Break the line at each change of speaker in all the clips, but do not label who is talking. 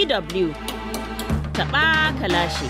DW taɓa kalashe.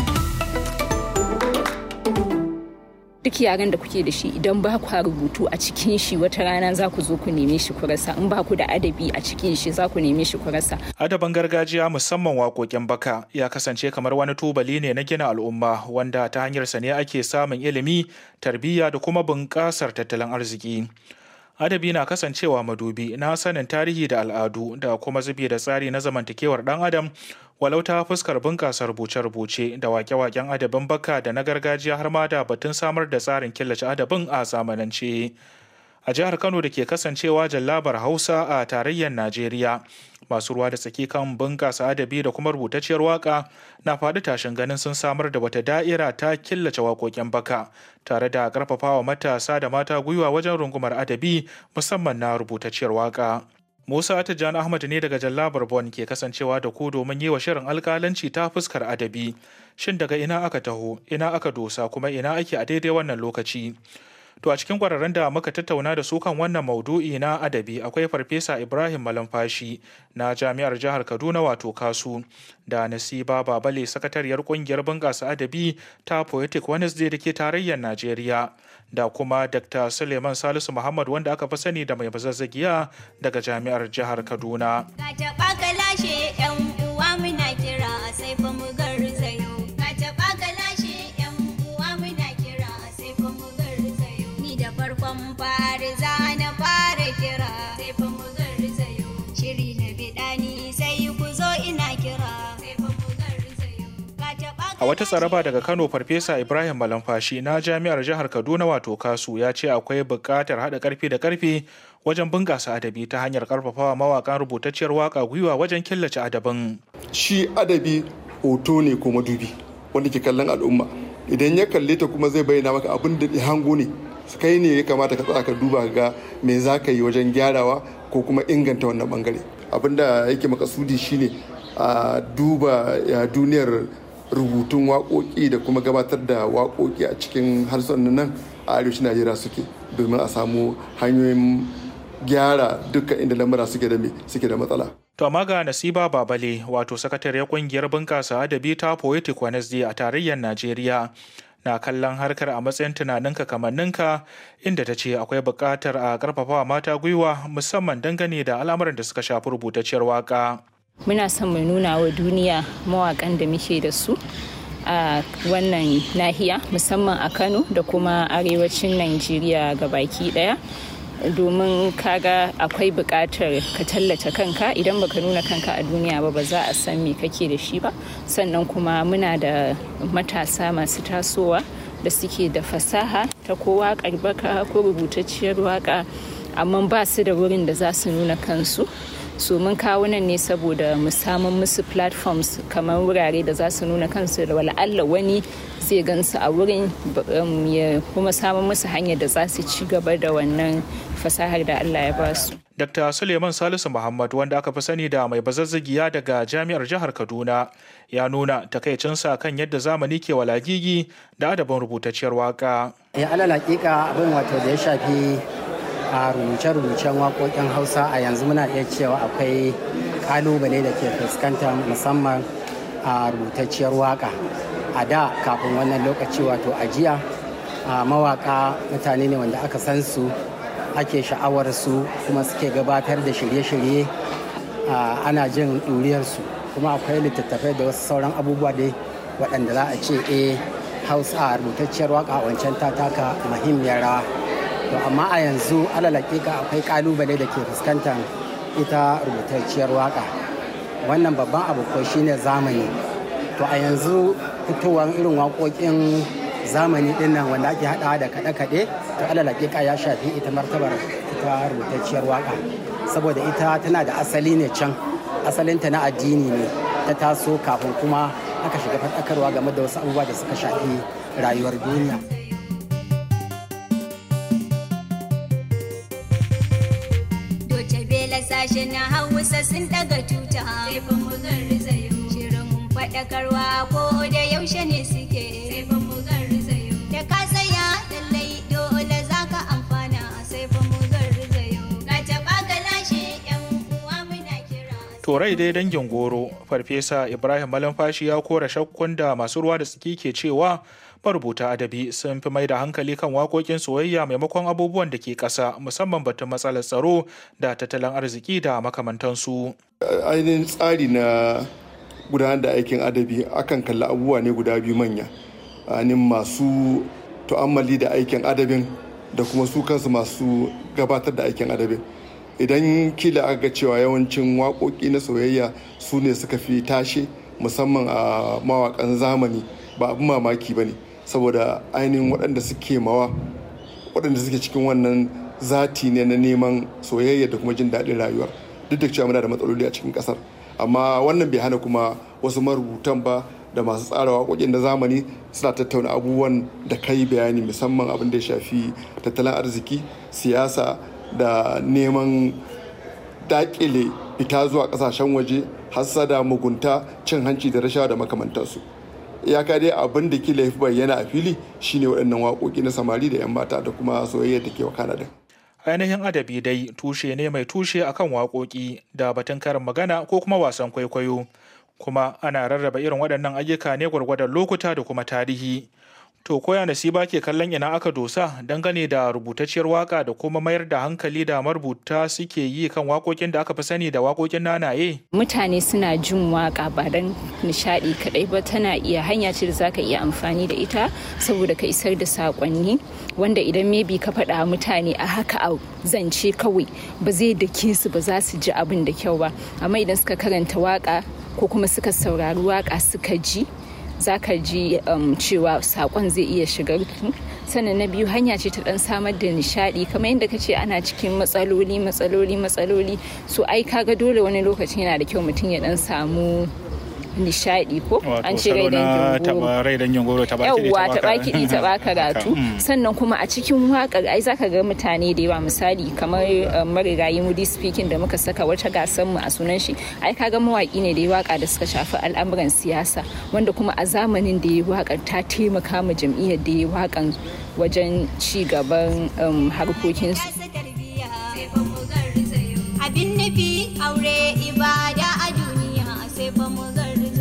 duk yaren da kuke da shi idan ba ku rubutu a cikin shi wata rana za ku zo ku neme shi ku rasa in ba ku da adabi a cikin shi za ku neme shi ku rasa
Adaban gargajiya musamman waƙoƙin baka ya kasance kamar wani tubali ne na gina al'umma wanda ta hanyarsa ne ake samun ilimi, tarbiyya da kuma bunƙasar tattalin arziki. Adabi na kasancewa madubi na sanin tarihi da al'adu da kuma zubi da tsari na zamantakewar ɗan adam walau ta fuskar bunƙasa rubuce-rubuce da wake-waken adabin baka da na gargajiya har ma da batun samar da tsarin killace adabin a zamanance. a jihar Kano da ke kasancewa jallabar Hausa a tarayyar Najeriya. Masu ruwa da tsaki kan bunƙasa adabi da kuma rubutacciyar waka na faɗi tashin ganin sun samar da wata da'ira ta killace waƙoƙin baka tare da ƙarfafawa matasa da mata gwiwa wajen rungumar adabi musamman na rubutacciyar waka. Musa Tijjani Ahmad ne daga Jallabar Bon ke kasancewa da ku domin yi wa shirin alkalanci ta fuskar adabi. Shin daga ina aka taho, ina aka dosa kuma ina ake a daidai wannan lokaci? To a cikin kwararren da muka tattauna da su kan wannan maudu'i na adabi akwai Farfesa Ibrahim Malamfashi na Jami'ar Jihar Kaduna wato Kasu da Nasiba Babale sakatariyar kungiyar bunƙasa adabi ta Poetic Wednesday da ke tarayyar Najeriya da kuma Dr. Suleiman Salisu Muhammad wanda aka fi sani da mai bazazzagiya daga Jami'ar Jihar Kaduna.
Ka taɓa ka lashe 'yan uwa muna kira sai fa mu garzayo. Ka taɓa ka lashe 'yan uwa muna kira sai fa mu garzayo. Ni da farkon fari za na fara kira sai fa mu garzayo. Shiri na biɗani sai ku zo ina kira sai fa mu garzayo. Ka taɓa
A wata tsaraba daga Kano Farfesa Ibrahim Malamfashi na Jami'ar Jihar Kaduna wato Kasu ya ce akwai buƙatar haɗa ƙarfi da ƙarfe wajen bunƙasa adabi ta hanyar ƙarfafawa mawaƙan rubutacciyar waƙa gwiwa wajen killace adabin.
shi adabi hoto ne ko madubi wanda ke kallon al'umma idan ya kalle ta kuma zai bayyana maka abin da ya hango ne kai ne ya kamata ka tsaya ka duba ga me za ka yi wajen gyarawa ko kuma inganta wannan bangare abin da yake makasudi shine a duba ya duniyar rubutun waƙoƙi da kuma gabatar da waƙoƙi a cikin harsunan nan a arewacin najeriya suke domin a samu hanyoyin gyara dukkan inda lamura suke da me suke da matsala
To amma ga Nasiba Babale wato sakatariyar kungiyar bunƙasa adabi ta Poetic Wednesday a tarayyar Najeriya na kallon harkar a matsayin tunaninka kamanninka inda ta ce akwai buƙatar a ƙarfafawa mata gwiwa musamman dangane da al'amuran da suka shafi rubutacciyar waƙa.
muna son mu nuna wa duniya mawakan da muke da su a wannan nahiya musamman a kano da kuma arewacin najeriya ga baki daya domin kaga akwai buƙatar ka tallata kanka idan baka nuna kanka a duniya ba ba za a san me kake da shi ba sannan kuma muna da matasa masu tasowa da suke da fasaha ta ko waƙar baka ko rubutacciyar waƙa amma ba su da wurin da za su nuna kansu so mun kawo nan ne saboda mu samun musu platforms kamar wurare da za su nuna kansu da wala'alla wani zai gansu a wurin um, ya kuma samun musu hanyar da za su ci gaba da wannan fasahar da Allah ya ba su.
Dr. Suleiman Salisu Muhammad wanda aka fi sani da mai bazazzagiya daga Jami'ar Jihar Kaduna ya nuna takaicinsa kan yadda zamani ke walagigi da adabin rubutacciyar waka.
ya alal hakika abin wato da ya shafi a rubuce-rubucen waƙoƙin hausa a yanzu muna iya cewa akwai ƙalubale da ke fuskanta musamman a rubutacciyar waƙa a da kafin wannan lokaci wato a jiya a mawaƙa mutane ne wanda aka san su ake sha'awar su kuma suke gabatar da shirye-shirye a, ana jin ɗuriyarsu kuma akwai littattafai da wasu sauran abubuwa dai waɗanda za a ce eh hausa rubutacciyar waka a wancan ta taka muhimmiyar rawa to amma a yanzu alal hakika akwai kalubale da ke fuskantar ita rubutacciyar waka wannan babban abu ko shine zamani to a yanzu fitowar irin waƙoƙin zamani din nan wanda ake haɗawa da kaɗe-kaɗe to alal hakika ya shafi ita martabar ita rubutacciyar waka saboda ita tana da asali ne can asalinta na addini ne ta taso kafin kuma aka shiga faɗakarwa game da wasu abubuwa da suka shafi rayuwar duniya.
Doce bela sashe na hausa sun daga tuta sai fa mu garzayo shirin mun faɗakarwa ko da yaushe ne suke sai fa mu garzayo da ka tsaya lallai dole za ka amfana sai fa mu garzayo ka taɓa ka lashe yan uwa muna kira
Torai dai dangin goro, Farfesa Ibrahim Malamfashi ya kora shakkun da masu ruwa da tsaki ke cewa marubuta adabi sun fi mai da hankali kan waƙoƙin soyayya maimakon abubuwan da ke ƙasa musamman batun matsalar tsaro da tattalin arziki da makamantansu.
ainihin tsari na gudanar da aikin adabi akan kalli abubuwa ne guda biyu manya ainihin masu tu'ammali da aikin adabin da kuma su kansu masu gabatar da aikin adabin idan kila aka ga cewa yawancin waƙoƙi na soyayya su ne suka fi tashe musamman a mawaƙan zamani ba abin mamaki ba ne saboda ainihin waɗanda suke mawa waɗanda suke cikin wannan zati ne na neman soyayya da kuma jin daɗin rayuwa duk da cewa muna da matsaloli a cikin ƙasar amma wannan bai hana kuma wasu marubutan ba da masu tsara waƙoƙin na zamani suna tattauna abubuwan da kai bayani musamman abin da ya shafi tattalin arziki siyasa da neman daƙile fita zuwa ƙasashen waje hassada mugunta cin hanci da rashawa da makamantansu iyaka dai abin da kila ya fi bayyana a fili shine waɗannan waƙoƙi na samari da 'yan mata da kuma soyayya da ke wakana da
ainihin adabi dai tushe ne mai tushe akan waƙoƙi da batun karin magana ko kuma wasan kwaikwayo kuma ana rarraba irin waɗannan ayyuka ne gwargwadon lokuta da kuma tarihi to koya nasiba ke kallon ina aka dosa dangane da rubutacciyar waka da kuma mayar da hankali da marubuta suke yi kan waƙoƙin da aka fi sani da waƙoƙin nanaye
mutane suna jin waka ba don nishadi kadai ba tana iya hanya ce da zaka iya amfani da ita saboda ka isar da sakonni wanda idan maybe ka faɗa mutane a haka a zance kawai ba zai dake su ba za su ji abin da kyau ba amma idan suka karanta waka ko kuma suka saurari waka suka ji za ka ji um, cewa sakon zai iya shigar sannan na biyu hanya ce ta dan samar da nishadi kamar yadda ka ce ana cikin matsaloli matsaloli matsaloli so ai kaga dole wani lokacin yana da kyau mutum ya dan samu nishadi ko an ce rai
dangin goro
yawwa taɓa kiɗi taɓa karatu sannan kuma a cikin waƙar ai zaka ga mutane da yawa misali kamar marigayi mudi speaking da muka saka wata gasar mu a sunan shi ai kaga mawaƙi ne da ya waka da suka shafi al'amuran siyasa wanda kuma a zamanin da ya waƙar ta taimaka ma jam'iyyar da ya waƙan wajen ci gaban harkokin su
abin nufi aure ibada a duniya sai fa mu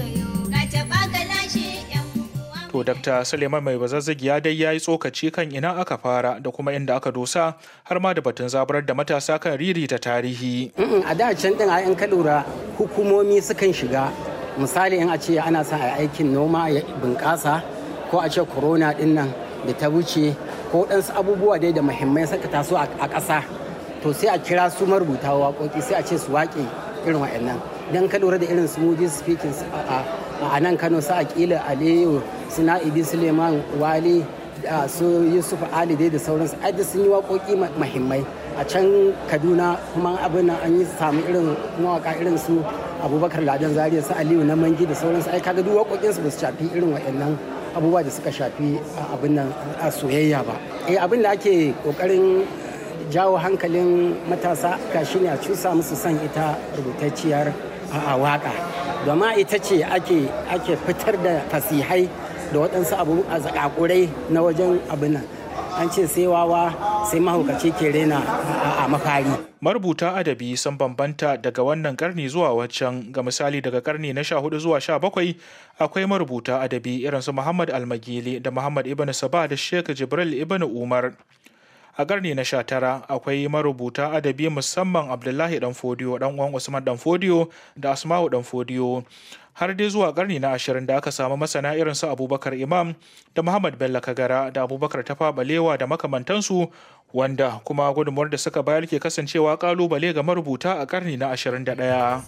To Dr. Suleiman mai bazazzagi ya dai ya yi tsokaci kan ina aka fara da kuma inda aka dosa har ma da batun zaburar da matasa kan riri ta tarihi.
a da can din a ka lura hukumomi sukan shiga misali in a ce ana son a aikin noma ya bunƙasa ko a ce corona din nan da ta wuce ko ɗansu abubuwa dai da muhimmai suka taso a ƙasa to sai a kira su marubuta waƙoƙi sai a ce su waƙe irin wa'annan don ka lura da irin su moody speaking a nan kano su aƙila aliyu su na'ibi suleiman wali su yusuf ali dai da sauransu ai sun yi waƙoƙi mahimmai a can kaduna kuma abin nan an yi samu irin mawaka irin su abubakar ladan zaria su aliyu na mangi da sauransu ai kaga duk waƙoƙinsu ba su shafi irin waɗannan abubuwa da suka shafi abin nan a soyayya ba eh abin da ake ƙoƙarin jawo hankalin matasa ga shi ne a cusa musu son ita rubutacciyar a waka domin ita ce ake fitar da fasihai da waɗansu abu a zakakurai na wajen abin nan an ce sai wawa sai mahaukaci ke rena a mafari
marubuta adabi sun bambanta daga wannan karni zuwa waccan ga misali daga karni na 14 zuwa 17 akwai marubuta adabi irin su muhammad almagili da muhammad ibn saba da sheikh jibril ibn umar a karni na sha tara akwai marubuta adabi musamman abdullahi dan fodiyo dan uwan usman dan fodiyo da asma'u dan fodiyo har dai zuwa karni na ashirin da aka samu masana irin su abubakar imam da muhammad bello kagara da abubakar tafa balewa da makamantansu wanda kuma gudunmuwar da suka bayar ke kasancewa kalubale ga marubuta a karni na ashirin da ɗaya.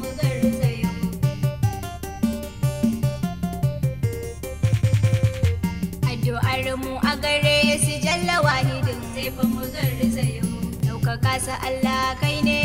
Addu'ar mu a gare su jalla wahidin sai fa mu garzayo. Ɗaukaka sa Allah kai ne